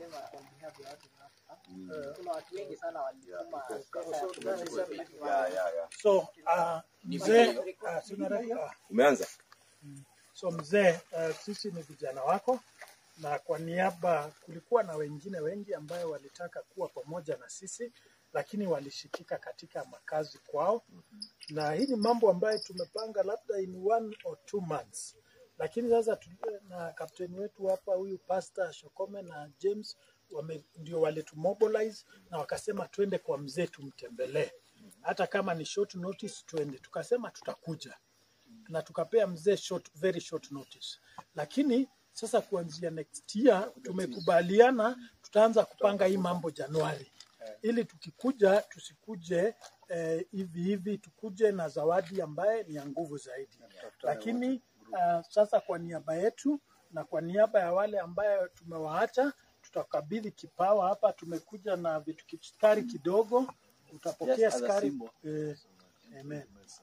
kusema on behalf ya watu hapa. Kuna watu wengi sana walituma pesa ya kuboresha Ya, ya, ya. So uh, mzee uh, sina raia. Uh, Umeanza? so mzee uh, sisi ni vijana wako na kwa niaba, kulikuwa na wengine wengi ambayo walitaka kuwa pamoja na sisi, lakini walishikika katika makazi kwao, na hii ni mambo ambayo tumepanga labda in one or two months, lakini sasa tu, na kapteni wetu hapa huyu Pastor Shokome na James wame, ndio walitumobilize na wakasema twende kwa mzee tumtembelee, hata kama ni short notice twende. Tukasema tutakuja na tukapea mzee short, very short notice, lakini sasa kuanzia next year tumekubaliana tutaanza kupanga hii mambo Januari, ili tukikuja tusikuje eh, hivi hivi, tukuje na zawadi ambaye ni ya nguvu zaidi. Lakini uh, sasa kwa niaba yetu na kwa niaba ya wale ambayo tumewaacha tutakabidhi kipawa hapa. Tumekuja na vitu kiskari kidogo, utapokea Just as a skari symbol. eh, amen.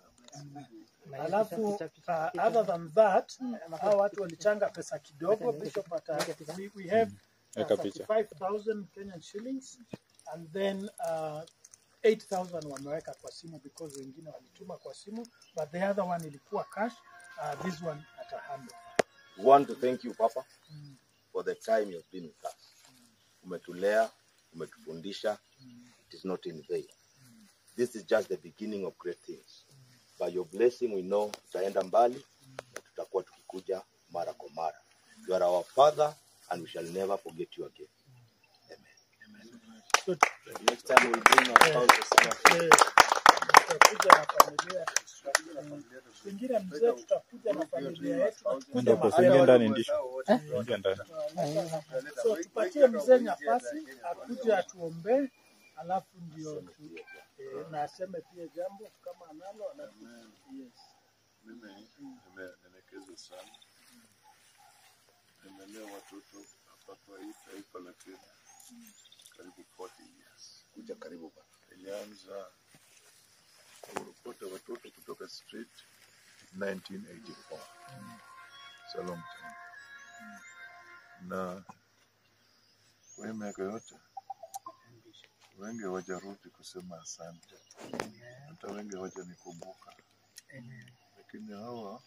Alafu uh, other than that hao watu walichanga pesa kidogo. Bishop ata, we, we have uh, Weka picha. 35,000 Kenyan shillings and then uh, 8,000 wameweka kwa simu because wengine walituma kwa simu but the other one ilikuwa cash. Uh, this one ata handle. We want to thank you Papa for the time you've been with us. Umetulea, umetufundisha. It is not in vain. This is just the beginning of great things. By your blessing we know tutaenda mbali na tutakuwa tukikuja mara kwa mara. You are our father and we shall never forget you again. So, Next time we'll bring our spouses. eh, tutakuja na familia Mm. Pengine mzee, tutakuja na familia yetu na tukuje Ndio mapema. kusingia ndani ndisho. Ingia ndani. So tupatie mzee nafasi akuje atuombee, alafu ndio tu, eh, na aseme pia jambo kama analo, alafu yes. Mimi nimenyenyekeza sana, nimelea watoto hapa kwa hii taifa la Kenya karibu 40 years. Kuja karibu baba. Nilianza kurokota watoto kutoka street 1984. It's a long time. Na kwa hii miaka yote wengi hawajarudi kusema asante, hata wengi hawajanikumbuka, lakini hawa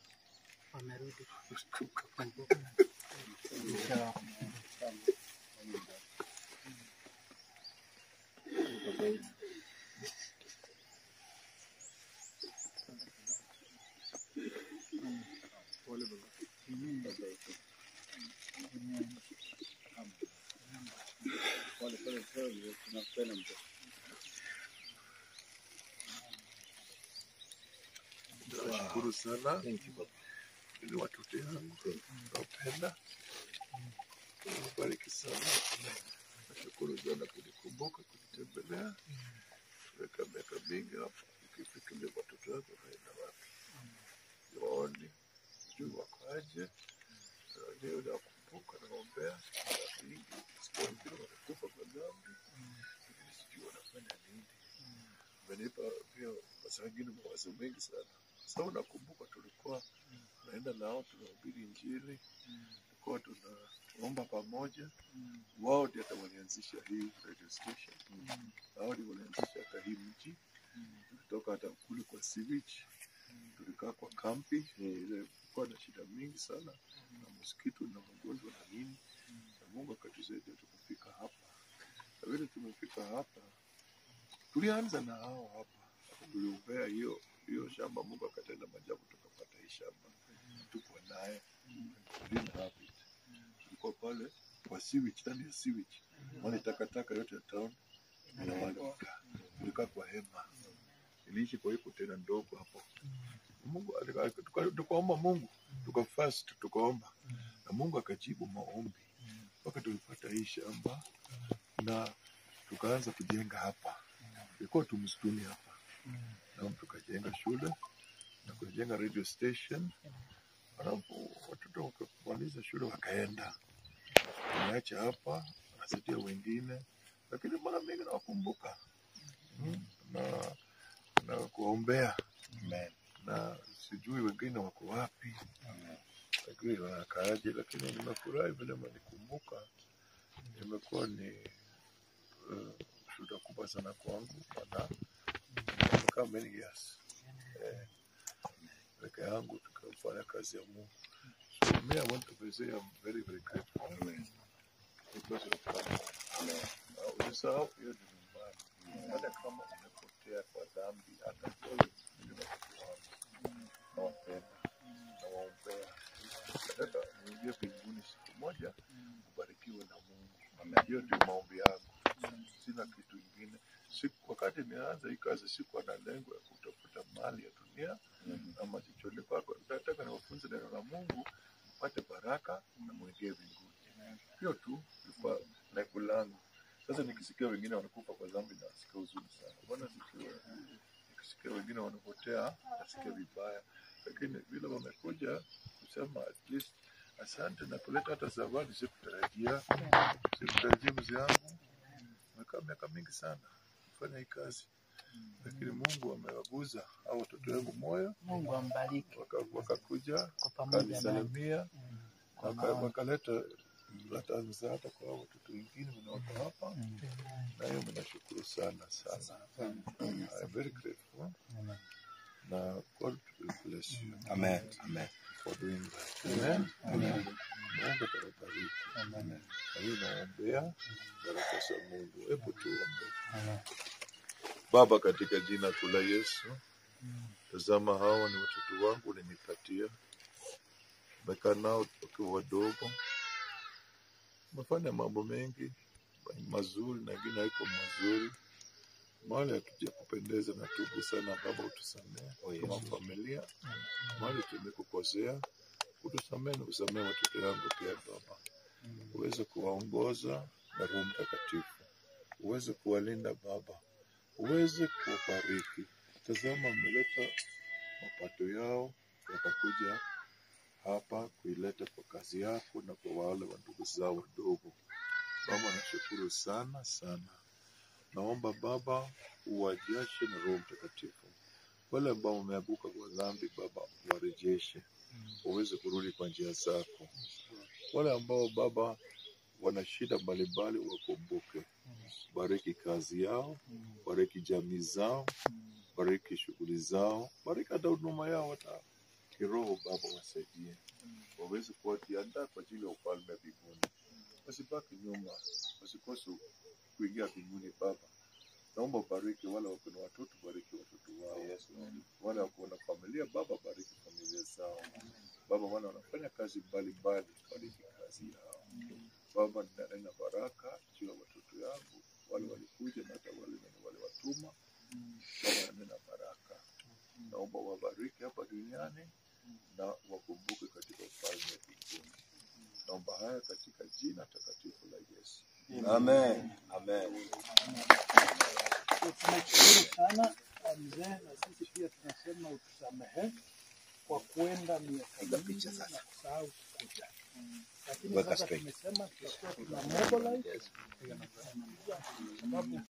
Nashukuru sana ili watoto yangu nawapenda, bariki sana. Nashukuru sana kunikumbuka, kunitembelea, weka miaka mingi hapa, ukifikiria watoto wako naenda wapi, waoni sijui wako aje, leo nakumbuka, naombea miaka mingi, siku wengine wanakufa kwa dhambi, lakini sijui wanafanya nini. Umenipa pia masaa mengine mawazo mengi sana sababu nakumbuka tulikuwa tunaenda nao tunahubiri Injili, tulikuwa tunaomba pamoja. Wao ndio hata walianzisha hii radio station, wao ndio walianzisha hata hii mji. Tulitoka hata kule kwa sewage, tulikaa kwa kampi ile kulikuwa na shida mingi sana na mosquito na magonjwa na nini, na Mungu akatusaidia tukafika hapa, na vile tumefika hapa tulianza na hao hapa, tuliombea hiyo hiyo shamba, Mungu akatenda maajabu, tukapata hii shamba, tuko naye We didn't have it. Tulikuwa pale kwa sewage, ndani ya sewage, wale takataka yote ya town na wale wakaa, tulikaa kwa hema, iliishi kwa hiyo tena ndogo hapo. Mungu alika- tuka- tukaomba Mungu, tukafast, tukaomba na Mungu akajibu maombi mpaka tulipata hii shamba na tukaanza kujenga hapa. Ilikuwa tu msituni hapa na tukajenga shule na kujenga radio station, alafu watoto wakamaliza shule wakaenda, tumeacha hapa, wanasaidia wengine, lakini mara mingi nawakumbuka mm, na na kuombea na sijui wengine wako wapi, lakini wanakaaje, lakini nimefurahi vile mnikumbuka imekuwa ni uh, shuhuda kubwa sana kwangu, maana nimekaa many years eh, peke yangu tukafanya kazi ya Mungu. So me, I want to say I'm very very grateful because of God. Uh, Usisahau hiyo ni nyumbani, hata kama umepotea kwa dhambi, hata wewe ni watoto wangu, nawapenda, nawaombea, nataka uingie mbinguni siku moja, ubarikiwe na Mungu. Hiyo ndio maombi yangu, sina kitu ingine. Siku wakati nianza hii kazi sikuwa na lengo ya kutafuta mali ya dunia ama chochote kwako. Nataka niwafunze neno la Mungu, mpate baraka na mwingie mbinguni. Hiyo tu ilikuwa lengo langu. Sasa nikisikia wengine wanakufa kwa dhambi, nasikia huzuni sana. Mbona sikia nikisikia wengine wanapotea, nasikia vibaya, lakini vile wamekuja kusema at least asante na kuleta hata zawadi, sikutarajia, sikutarajia mzee yangu mekaa miaka mingi sana kufanya hii kazi, lakini Mungu amewaguza hao watoto wangu moyo, Mungu ambariki waka- wakakuja kwa pamoja naye. wakanisalimia, Kwa waka- maombi. wakaleta hata msaada kwa hao watoto wengine mnaoko hapa, na hiyo mnashukuru sana sana. I'm very grateful na God will bless you Amen. Amen. for doing that. Amen. Mungu atawabariki. Na mimi naombea baraka za Mungu. Hebu tuombe. Baba, katika jina kuu la Yesu, tazama hawa ni watoto wangu ulinipatia, umekaa nao wakiwa wadogo, umefanya mambo mengi mazuri na ingine haiko mazuri, mahali hatuja kupendeza na tubu sana Baba, utusamehe Oh, yes. kama familia, mahali tumekukosea, utusamehe na usamehe watoto yangu pia Baba, uweze kuwaongoza na Roho Mtakatifu, uweze kuwalinda Baba, uweze kuwabariki. Tazama, umeleta mapato yao yakakuja hapa kuileta kwa kazi yako na kwa wale wa ndugu zao wadogo. Baba, nashukuru sana sana. Naomba Baba uwajache na Roho Mtakatifu. Wale ambao wameanguka kwa dhambi, Baba warejeshe, waweze kurudi kwa njia zako. Wale ambao Baba wana shida mbalimbali, wakumbuke. Bariki kazi yao, bariki jamii zao, bariki shughuli zao, bariki hata huduma yao, hata kiroho. Baba wasaidie, waweze kuwajiandaa kwa ajili ya ufalme wa mbinguni, wasibaki nyuma, wasikose kuingia mbinguni. Baba, naomba ubariki wale wako na watoto, bariki watoto wao. Wale wako na familia, Baba, bariki familia zao. Baba, wale wanafanya kazi mbalimbali, bariki kazi yao. Baba, ninanena baraka juu ya watoto yangu, wale walikuja na hata wale wenye waliwatuma. Baba, nanena baraka, naomba wabariki hapa duniani na wakumbuke katika ufalme wa mbinguni. Naomba haya katika jina takatifu la Yesu. Amen. Amen. So, tunashukuru sana uh, mzee, na sisi pia tunasema utusamehe kwa kuenda miaka Piga mingi picha na sasa. kusahau kuja, lakini Weka sasa straight. tumesema tutakuwa tuna mobilize Yes. kwa sababu